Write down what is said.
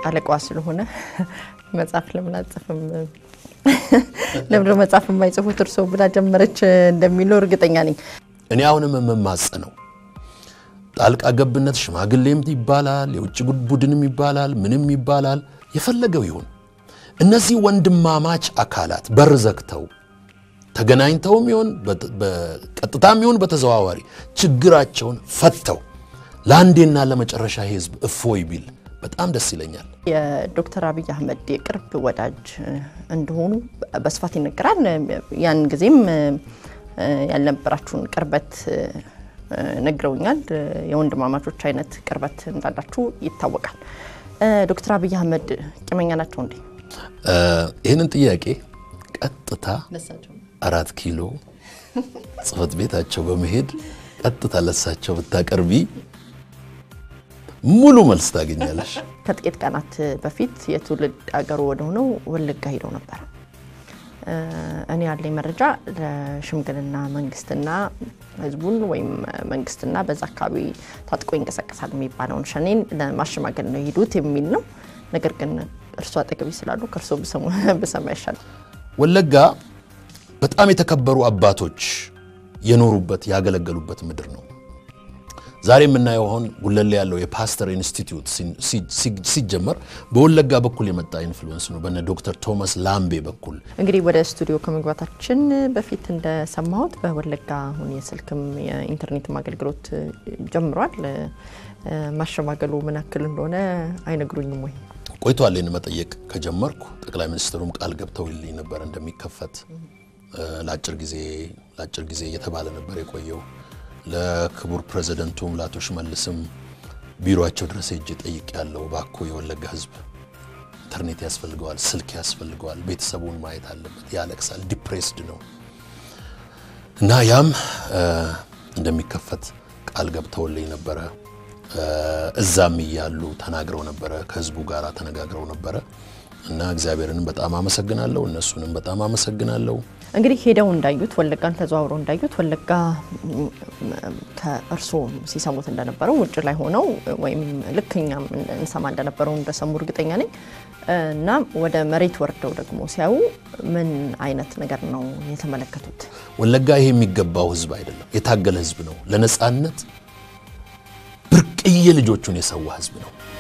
አለቃዋ ስለሆነ መጽሐፍ ለምን አጽፍም ለምን መጽሐፍ የማይጽፉት እርሶ ብላ ጀመረች እንደሚለው እርግጠኛ ነኝ። እኔ አሁንም የምማጸነው ጣልቃ ገብነት ሽማግሌም ይባላል፣ የውጭ ቡድንም ይባላል፣ ምንም ይባላል፣ የፈለገው ይሁን እነዚህ ወንድማማች አካላት በር ዘግተው ተገናኝተውም ይሁን በቀጥታም ይሁን በተዘዋዋሪ ችግራቸውን ፈተው ለአንዴና ለመጨረሻ ህዝብ እፎይ ቢል በጣም ደስ ይለኛል። የዶክተር አብይ አህመድ የቅርብ ወዳጅ እንደሆኑ በስፋት ይነገራል። ያን ጊዜም ያልነበራችሁን ቅርበት ነግረውኛል። የወንድማማቾች አይነት ቅርበት እንዳላችሁ ይታወቃል። ዶክተር አብይ አህመድ ቂመኛ ናቸው እንዴ? ይህንን ጥያቄ ቀጥታ አራት ኪሎ ጽህፈት ቤታቸው በመሄድ ቀጥታ ለሳቸው ብታቀርቢ ሙሉ መልስ ታገኛለሽ። ከጥቂት ቀናት በፊት የትውልድ አገሩ ወደሆነው ወለጋ ሄደው ነበር። እኔ ያለኝ መረጃ ለሽምግልና መንግስትና ህዝቡን ወይም መንግስትና በዛ አካባቢ ታጥቆ ይንቀሳቀሳል የሚባለውን ሸኔን ለማሸማገል ነው የሄዱት የሚል ነው። ነገር ግን እርሱ አጠገቢ ስላሉ ከእርሶ ብሰማ ይሻላል። ወለጋ በጣም የተከበሩ አባቶች የኖሩበት ያገለገሉበት ምድር ነው። ዛሬ የምናየው አሁን ጉለሌ ያለው የፓስተር ኢንስቲትዩት ሲጀመር በወለጋ በኩል የመጣ ኢንፍሉዌንስ ነው፣ በነ ዶክተር ቶማስ ላምቤ በኩል። እንግዲህ ወደ ስቱዲዮ ከመግባታችን በፊት እንደሰማሁት በወለጋ አሁን የስልክም የኢንተርኔትም አገልግሎት ጀምሯል። ማሸማገሉ ምን ያክል እንደሆነ አይነግሩኝም ወይ? ቆይቷል። ይህን መጠየቅ ከጀመርኩ ጠቅላይ ሚኒስትሩም ቃል ገብተውልኝ ነበር እንደሚከፈት ለአጭር ጊዜ ለአጭር ጊዜ እየተባለ ነበር የቆየው። ለክቡር ፕሬዚደንቱም ለአቶ ሽመልስም ቢሮቸው ድረስ ሄጄ ጠይቅ ያለው ባኮ የወለጋ ሕዝብ ኢንተርኔት ያስፈልገዋል፣ ስልክ ያስፈልገዋል፣ ቤተሰቡን ማየት አለበት፣ ያለቅሳል፣ ዲፕሬስድ ነው እና ያም እንደሚከፈት ቃል ገብተውልኝ ነበረ። እዛም እያሉ ተናግረው ነበረ፣ ከህዝቡ ጋር ተነጋግረው ነበረ እና እግዚአብሔርንም በጣም አመሰግናለሁ፣ እነሱንም በጣም አመሰግናለሁ። እንግዲህ ሄደው እንዳዩት ወለጋን ተዘዋውረው እንዳዩት ወለጋ ከእርስዎ ሲሰሙት እንደነበረው ውጭ ላይ ሆነው ወይም ልክ እኛም እንሰማ እንደነበረው እንደሰሙ እርግጠኛ ነኝ እና ወደ መሬት ወርደው ደግሞ ሲያዩ ምን አይነት ነገር ነው የተመለከቱት? ወለጋ ይሄ የሚገባው ህዝብ አይደለም፣ የታገለ ህዝብ ነው። ለነፃነት ብርቅዬ ልጆቹን የሰዋ ህዝብ ነው።